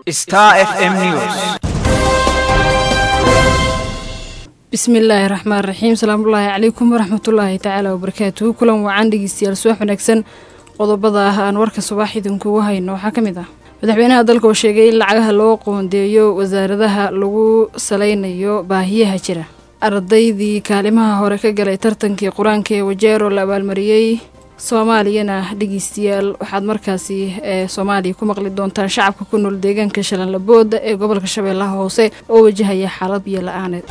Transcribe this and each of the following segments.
Star FM News. bismillaahi raxmaan raxiim salaamullaahi calaykum waraxmatullaahi tacaala wabarakaatuhu kulan wacan dhegeystayaal subax wanaagsan qodobada ah aan warka subax idinkugu hayno waxaa ka mid ah madaxweynaha dalka oo sheegay in lacagaha loo qoondeeyo wasaaradaha lagu saleynayo baahiyaha jira ardaydii kaalimaha hore ka galay tartankii qur-aanka ee wajeero la abaalmariyey soomaaliyana dhegeystayaal waxaad markaasi ee soomaaliya ku maqli doontaan shacabka ku nool deegaanka shalanlabooda ee gobolka shabeellaha hoose oo wajahaya xaalad biyo la-aaneed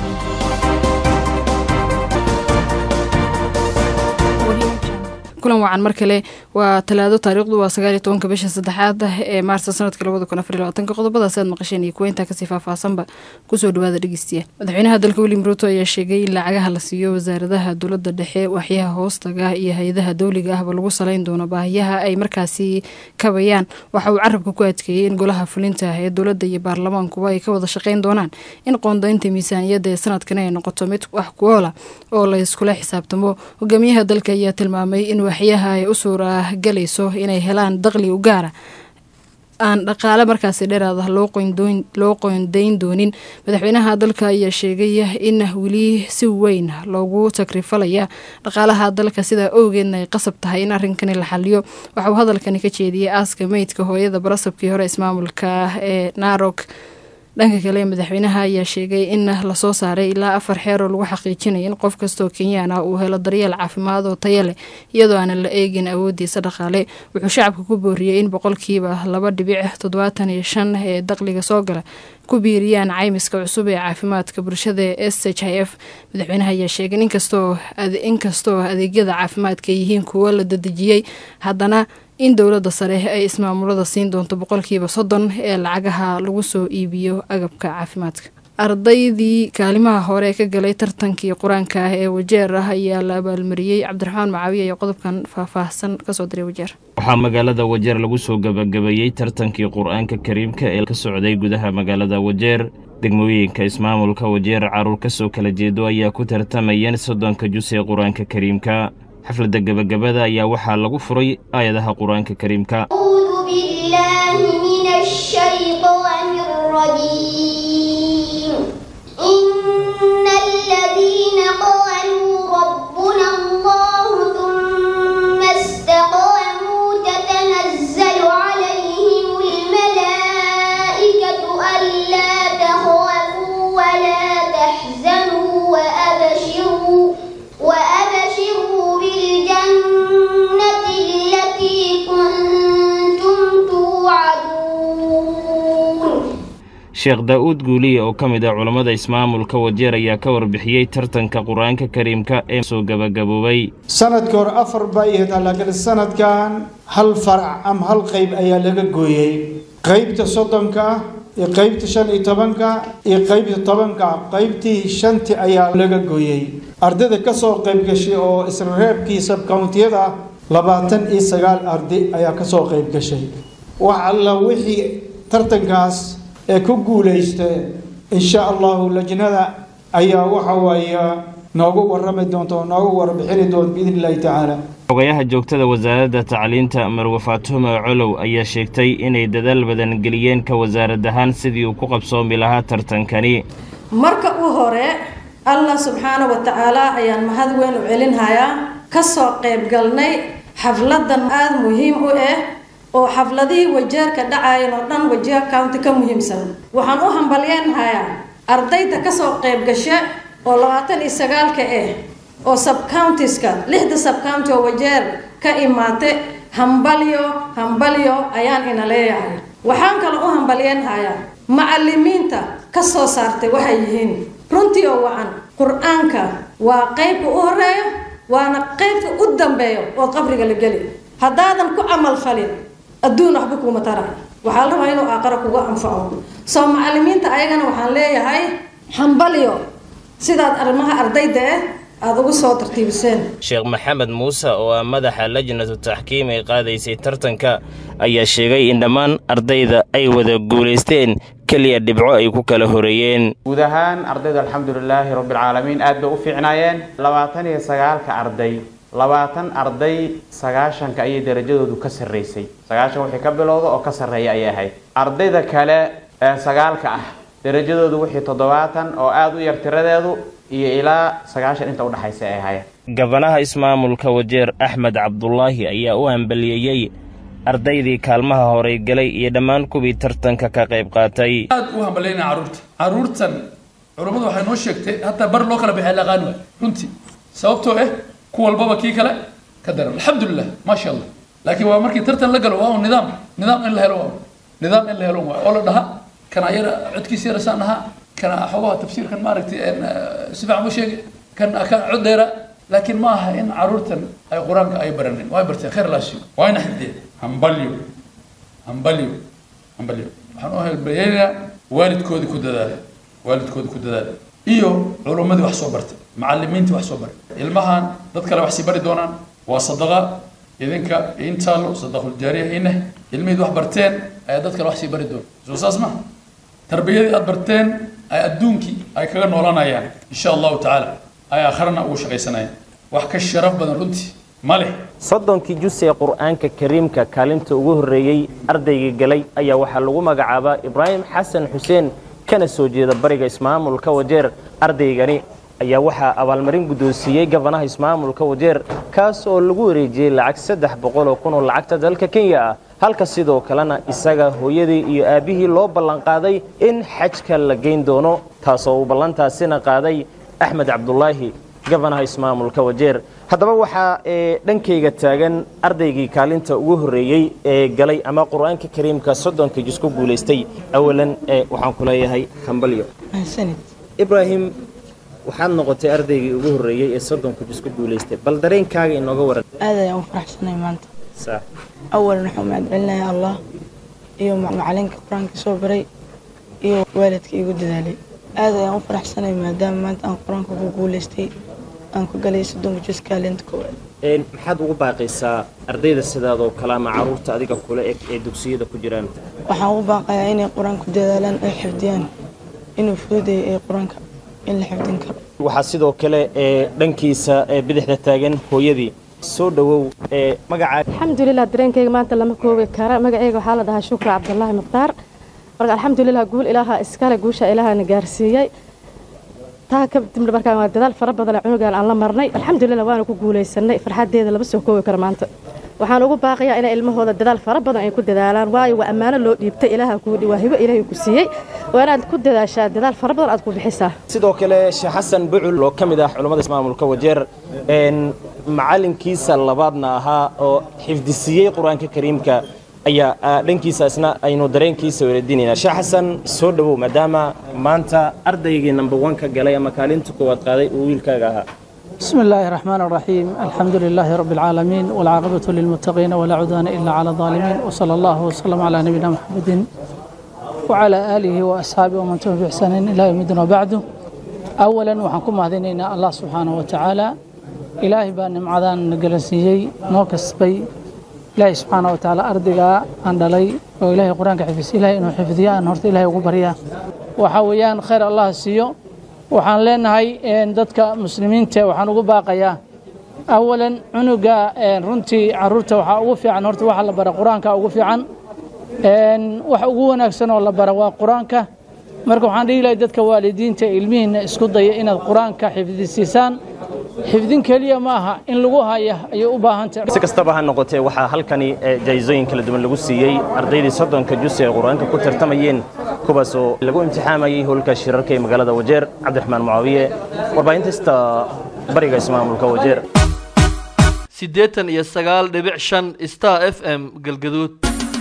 kulan wacan mar kale waa talaado taariikhdu waa sagaaliyo tobanka bisha saddexaad ee maarsa sanadka labada kun afar iyo labaatanka qodobadaasi aad maqasheen iyo kuweyntaa kasii faahfaahsanba kusoo dhawaada dhegeystiya madaxweynaha dalka william ruuto ayaa sheegay in lacagaha la siiyo wasaaradaha dowladda dhexe waxyaha hoostaga iyo hay-adaha dowliga ahba lagu saleyn doono baahiyaha ay markaasi kabayaan waxa uu carabka ku adkeeyey in golaha fulinta ee dowladda iyo baarlamaankuba ay ka wada shaqeyn doonaan in qoondaynta miisaaniyadda ee sanadkan ay noqoto mid wax kuoola oo la iskula xisaabtamo hogaamiyaha dalka ayaa tilmaamay in waxyaha ay u suura galayso inay helaan daqli u gaara aan dhaqaale markaasi dheeraad ah loo qoondayn doonin madaxweynaha dalka ayaa sheegay in weli si weyn loogu takrifalaya dhaqaalaha dalka sidaa owgeedna ay qasab tahay in arrinkani la xaliyo waxauu hadalkani ka jeediyey aaska meydka hooyada barasabkii hore ismaamulka ee narok dhanka kale madaxweynaha ayaa sheegay in lasoo saaray ilaa afar xeer oo lagu xaqiijinaya in qof kastaoo kenyaan ah uu helo daryeel caafimaad oo taya leh iyadoo aanan la eegin awoodiisa dhaqaale wuxuu shacabka ku booriyey in boqolkiiba laba dhibic toddobaatan iyo shan ee daqliga soo gala ku biiriyaan caymiska cusub ee caafimaadka bulshada ee s h i f madaxweynaha ayaa sheegay inkastoo adeegyada caafimaadka yihiin kuwo la dadejiyey haddana in dowladda sare ay ismaamulada siin doonto boqolkiiba soddon ee lacagaha lagu soo iibiyo agabka caafimaadka ardaydii kaalimaha hore ka galay tartankii qur-aanka ah ee wajeer ah ayaa la abaalmariyey cabdiraxmaan macaawiya iyo qodobkan faahfaahsan kasoo diray wajeer waxaa magaalada wajeer lagu soo gabagabeeyey tartankii qur-aanka kariimka ee ka socday gudaha magaalada wajeer degmooyinka ismaamulka wajeer caruur ka soo kala jeedo ayaa ku tartamayeen soddonka jus ee qur-aanka kariimka xafladda gebagabada ayaa waxaa lagu furay aayadaha qur-aanka kariimka sheekh daa-uud guuliye oo ka mid ah culammada ismaamulka wajeer ayaa ka warbixiyey tartanka qur-aanka kariimka ee soo gabagaboobay sanadkii hore afar baa ihataa laakiin sanadkan hal farac ama hal qeyb ayaa laga gooyey qeybta soddonka ah iyo qeybta shan iyo tobanka iyo qeybta tobanka ah qeybtii shanti ayaa laga gooyey ardayda kasoo qeyb gashay oo isla reebkii sabkountiyada ah labaatan iyo sagaal arday ayaa kasoo qeyb gashay wax alla wixii tartankaas ee ku guulaysta insha allahu lajnada ayaa waxa waaye noogu warrami doonta oo noogu warbixini doonta biidn illahi tacaala xogayaha joogtada wasaaradda tacliinta marwe faatumo colow ayaa sheegtay inay dadaal badan geliyeen ka wasaarad ahaan sidii uu ku qabsoomi lahaa tartankani marka u hore allah subxaana wa tacaala ayaan mahad weyn u celinhayaa kasoo qayb galnay xafladan aada muhiim u ah oo xafladihii wajeerka dhacayan oo dhan wajeer county ka muhiimsan waxaan u hambalyeenhayaa ardayda kasoo qayb gasha oo labaatan iyo sagaalka ah oo subcountiska lixda subcounty oo wajeer ka imaatay hambalyo hambalyo ayaan ina leeyahay waxaan kaloo u hambalyeenhayaa macalimiinta kasoo saartay waxay yihiin runtii oo wacan qur-aanka waa qeybka u horeeyo waana qeybka u dambeeyo oo qabriga la geli haddaadan ku camal falin adduun waxba kuuma taraay waxaa la rabaa inuu aaqara kuga anfaco soo macalimiinta ayagana waxaan leeyahay hambalyo sidaad arrimaha ardayda ah aada ugu soo tartiibiseen sheekh maxamed muuse oo ah madaxa lajnatu taxkiim ee qaadaysay tartanka ayaa sheegay in dhammaan ardayda ay wada guulaysteen keliya dhibco ay ku kala horeeyeen guud ahaan ardayda alxamdulilaahi rabbilcaalamiin aad bay u fiicnaayeen labaatan iyo sagaalka arday labaatan arday sagaashanka ayay darajadoodu ka sarraysay sagaashan wixii ka bilowda oo ka sarreeya ayay ahayd ardayda kale ee sagaalka ah darajadoodu wixii toddobaatan oo aada u yar tiradeedu iyo ilaa sagaashan inta udhexaysa ay ahaayeen gabanaha ismaamulka wajeer axmed cabdulaahi ayaa u hambaliyeeyey ardaydii kaalmaha horay galay iyo dhammaan kuwii tartanka ka qayb qaatay aad u hambalyaynaa carruurta carruurtan culummadu waxay noo sheegtay hataa bar loo kala baxay laqaan waay runtii sababtoo ah ku walbaba kii kale ka daran alxamdulilah maasha allah laakiin waa markii tartan la galo waa un nidaam nidaam in la helo waa nidaam in la helo waa oo la dhaha kana yara codkiisa yara saan ahaa kana xogaha tafsiirkan maaragtay si fiican u sheegay kan ka cod dheera laakiin ma aha in carruurtan ay qur-aanka ay baranin way barteen khayr laasiyo waa ina xifdiyeen hambalyo hambalyo hambalyo waxaan u helbayeynayaa waalidkoodii ku dadaala waalidkoodii ku dadaala iyo culummadii wax soo bartay macallimiintii wax soo baray ilmahan dad kale wax sii bari doonaan waa sadaqa idinka intaalo sadaquljaariya ineh ilmihiid wax barteen ayaa dad kale wax sii bari doona soo saas ma tarbiyadii aad barteen ay adduunkii ay kaga noolanayaan insha allahu tacaala ay aakharana ugu shaqaysanayaan wax ka sharaf badan runtii ma leh soddonkii jus ee qur'aanka kariimka kaalinta ugu horreeyey ardaygii galay ayaa waxaa lagu magacaabaa ibraahim xasan xuseen kana soo jeeda bariga ismaamulka wajeer ardaygani ayaa waxaa abaalmarin guddoonsiiyey gabanaha ismaamulka wajeer kaas oo lagu wareejiyey lacag saddex boqol oo kun oo lacagta dalka kenya ah halka sidoo kalena isaga hooyadii iyo aabbihii loo ballanqaaday in xajka la geyn doono taasoo uu ballantaasina qaaday axmed cabdulaahi gabanaha ismaamulka wajeer haddaba waxaa ee dhankayga taagan ardaygii kaalinta ugu horreeyey ee galay ama qur-aanka kariimka soddonka jis ku guulaystay awalan ee waxaan ku leeyahay hambalyo ibraahim waxaad noqotay ardaygii ugu horreeyey ee soddonka jis ku guulaystay bal dareenkaaga inooga waran aad ayaan u faraxsanay maanta awalan waxaan mahadcelinayaa allah iyo macalinka qur-aanka soo baray iyo waalidka igu dadaalay aad ayaan u faraxsanay maadaama maanta aan qur-aanka ku guulaystay aan ku galay soddonka jus kaalinta koowaad maxaad ugu baaqaysaa ardayda sidaadoo kale ama caruurta adiga kule eg ee dugsiyada ku jiraan waxaan ugu baaqayaa inay qur-aanka ku dadaalaan ay xifdiyaan inuu fududeeyo ee qur-aanka in la xifdin karo waxaa sidoo kale ee dhankiisa ee bidixda taagan hooyadii soo dhowow ee magacaa alxamdulilah dareenkayga maanta lama koobi kara magacayga waxaa la dhahaa shukri cabdulaahi mukhtaar marka alxamdulilah guul ilaaha iskale guusha ilaahana gaarsiiyey taa kadibna markaan waa dadaal fara badan cunugan aan la marnay alxamdulilah waana ku guulaysanay farxadeeda lama soo koobi karo maanta waxaan ugu baaqayaa inay ilmahooda dadaal fara badan ay ku dadaalaan waayo waa ammaano loo dhiibtay ilaaha kuu waa hibo ilaahay ku siiyey waa inaad ku dadaashaa dadaal fara badan aad ku bixisaa sidoo kale sheekh xasan bucul oo ka mid ah culummada ismaamulka wajeer macalinkiisa labaadna ahaa oo xifdisiiyey qur-aanka kariimka ayaa dhankiisa isna aynu dareenkiisa weradinaynaa sheekh xasan soo dhowow maadaama maanta ardaygii number one ka galay ama kaalinta koowaad qaaday uu wiilkaaga ahaa بسم الله الرحمن الرحيم الحمد لله رب العالمين والعاقبة للمتقين ولا عدوان إلا على الظالمين وصلى الله وسلم على نبينا محمد وعلى آله وأصحابه ومن تبع بإحسان إلى يوم الدين وبعده أولا وحنكم هذين الله سبحانه وتعالى إلهي بان معدان نقلسيي نوكس بي إلهي سبحانه وتعالى أرضك أندلي وإلهي قرآن حفظ إلهي إنه حفظيا أنهرت إلهي وقبريا وحويان خير الله سيو waxaan leenahay dadka muslimiinta waxaan ugu baaqayaa awalan cunuga runtii caruurta waxaa ugu fiican horta waxa la bara qur-aanka ugu fiican wax ugu wanaagsan oo la bara waa qur-aanka marka waxaan dhihi lahay dadka waalidiinta ilmihiina isku daya inaad qur-aanka xifdisiisaan xifdin keliya ma aha in lagu haya ayay u baahan tahay si kastaba ha noqotee waxaa halkani jaayisooyin kala duwan lagu siiyey ardaydii soddonka jus ee qur-aanka ku tartamayeen kuwaasoo lagu imtixaamayey howlka shirarka ee magaalada wajeer cabdiraxmaan mucaawiye warbaahintaista bariga ismaamulka wajeer siddeetan iyo sagaal dhibic shan star f m galgaduud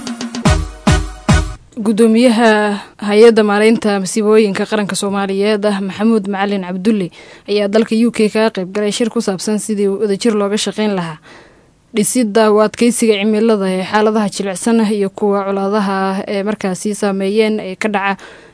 gudoomiyaha hay-adda maaraynta masiibooyinka qaranka soomaaliyeed ah maxamuud macalin cabdulle ayaa dalka u k kaga qayb galay shir ku saabsan sidii wadajir looga shaqayn lahaa dhisidda u adkeysiga cimilada ee xaaladaha jilicsan iyo kuwa colaadaha ah ee markaasi saameeyeen ee ka dhaca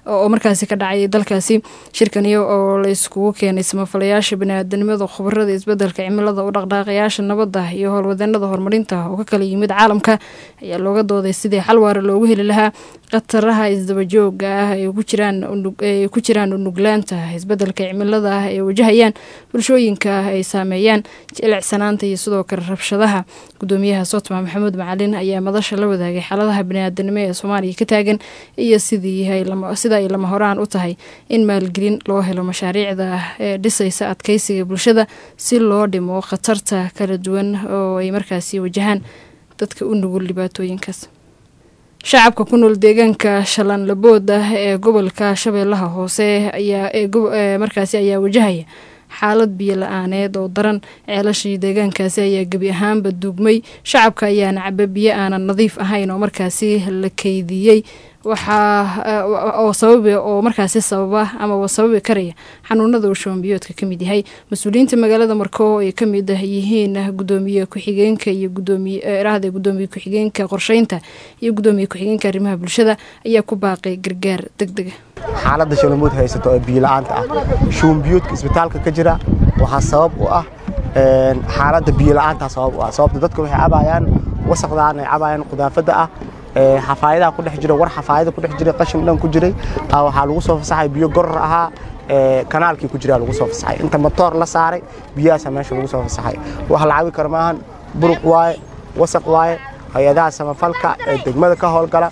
oo markaasi ka dhacay dalkaasi shirkani oo la iskugu keenay samafalayaasha baniaadanimada khubarada isbedelka cimilada u dhaqdhaaqayaasha nabadda iyo howlwadeenada horumarinta oo ka kala yimid caalamka ayaa looga dooday sidii xal waara loogu heli lahaa khataraha isdabajooga ah ay ku jiraan ay ku jiraan unuglaanta isbedelka cimilada ah ay wajahayaan bulshooyinka ay saameeyaan jilicsanaanta iyo sidoo kale rabshadaha gudoomiyaha sotma maxamuud macalin ayaa madasha la wadaagay xaaladaha baniaadanimo ee soomaaliya ka taagan iyo sidii sida ay lama horaan u tahay in maalgelin loo helo mashaariicda ee dhisaysa adkeysiga bulshada si loo dhimo khatarta kala duwan oo ay markaasi wajahaan dadka u nugul dhibaatooyinkaas shacabka ku nool deegaanka shalanlabood ah ee gobolka shabeellaha hoose ayaa markaasi ayaa wajahaya xaalad biyo la-aaneed oo daran ceelashii deegaankaasi ayaa gebi ahaanba duugmay shacabka ayaana caba biyo aanan nadiif ahayn oo markaasi la keydiyey waxaa oo sababa oo markaasi sababa ama sababi karaya xanuunada uu shoombiyoodka ka mid yahay mas-uuliyiinta magaalada marko ay ka mid yihiin gudoomiye ku-xigeenka iyo gudoomiyeirahda gudoomiye ku-xigeenka qorsheynta iyo gudoomiye ku-xigeenka arrimaha bulshada ayaa ku baaqay gargaar deg dega xaaladda shalamuud haysato ee biyo-la-aanta ah shuumbiyoodka isbitaalka ka jira waxaa sabab u ah xaaladda biyo-la-aantaa sabab u ah sababta dadka waxay cabayaan wasaqdaan ay cabayaan qudaafadda ah xafaayadaha ku dhex jira war xafaayada ku dhex jiray qashin dhan ku jiray waxaa lagu soo fasaxay biyo goror ahaa kanaalkii ku jiraa lagu soo fasaxay inta matoor la saaray biyahaasa meesha lagu soo fasaxay wax la cabi karo maahan buruq waaye wasaq waaye hay-adaha samafalka ee degmada ka howlgala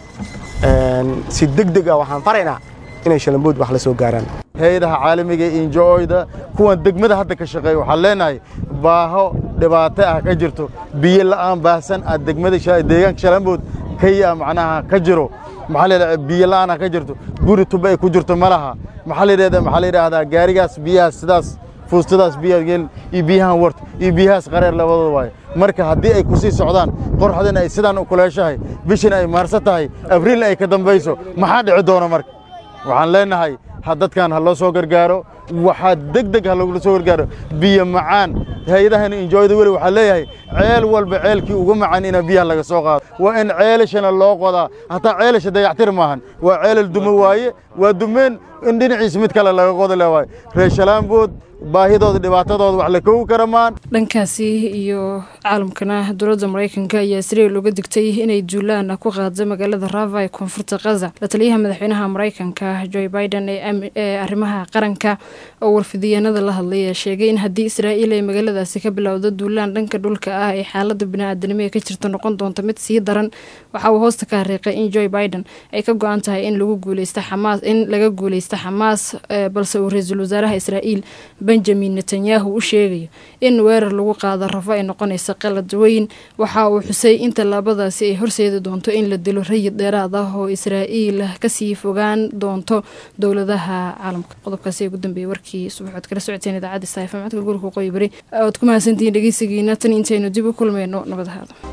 si deg deg ah waxaan faraynaa inay shalambood wax la soo gaaraan hay-adaha caalamiga ee injo-oyda kuwan degmada hadda ka shaqeeya waxaan leenahay baaho dhibaato ah ka jirto biyo la'aan baahsan ah degmada deegaanka shalambood kaya macnaha ka jiro maxaa la yidhahdaa biyo la'aan ka jirto guri tuba ay ku jirto ma laha maxaa la yidhahdaa maxaa la yidhahdaa gaarigaas biyahaas sidaas fuustadaas biyaha gelin iyo biyahan wart iyo biyahaas qareer labadooda waaye marka haddii ay ku sii socdaan qorxdana ay sidaan u kuleeshahay bishina ay maarsa tahay abriil ay ka dambayso maxaa dhici doona marka waxaan leenahay dadkan ha loo soo gargaaro waxaa deg deg ha logula soo gargaaro biyo macaan hay-adahan injooyada weli waxaa leeyahay ceel walba ceelkii ugu macaan ina biyaha laga soo qaado waa in ceelashana loo qodaa hataa ceelasha dayactir maahan waa ceelal dumo waaye waa dumeen in dhinaciisa mid kale laga qodo le waaye reer shalaambood baahidooda dhibaatadooda wax la koogi kara maan dhankaasi iyo caalamkana dowladda maraykanka ayaa israel uga digtay inay duulaan ku qaado magaalada rava ee koonfurta khaza la taliyaha madaxweynaha maraykanka joe biden ee arrimaha qaranka oo warfidiyeenada la hadlay ayaa sheegay in haddii israa'iil ay magaaladaasi ka bilowdo duulaan dhanka dhulka ah ee xaalada bini-aadanimo ee ka jirta noqon doonta mid sii daran waxa uu hoosta ka hariiqay in joe biden ay ka go-an tahay in lagu guuleysta xamaas in laga guuleysta xamaas balse uu ra-iisul wasaaraha israa'iil benjamin netanyahu u sheegayo in weerar lagu qaado rafo ay noqonaysa qalad weyn waxa uu xusay in tallaabadaasi ay horseedi doonto in la dilo rayid dheeraad ah oo israa'iil kasii fogaan doonto dowladaha caalamka qodobkaasi ugu dambeeyey warkii subaxood kala socoteen idaacadda saafa macadka guriga waqooyi bari oad ku mahadsantihiin dhegeysigiina tan intaynu dib u kulmayno nabad ahaado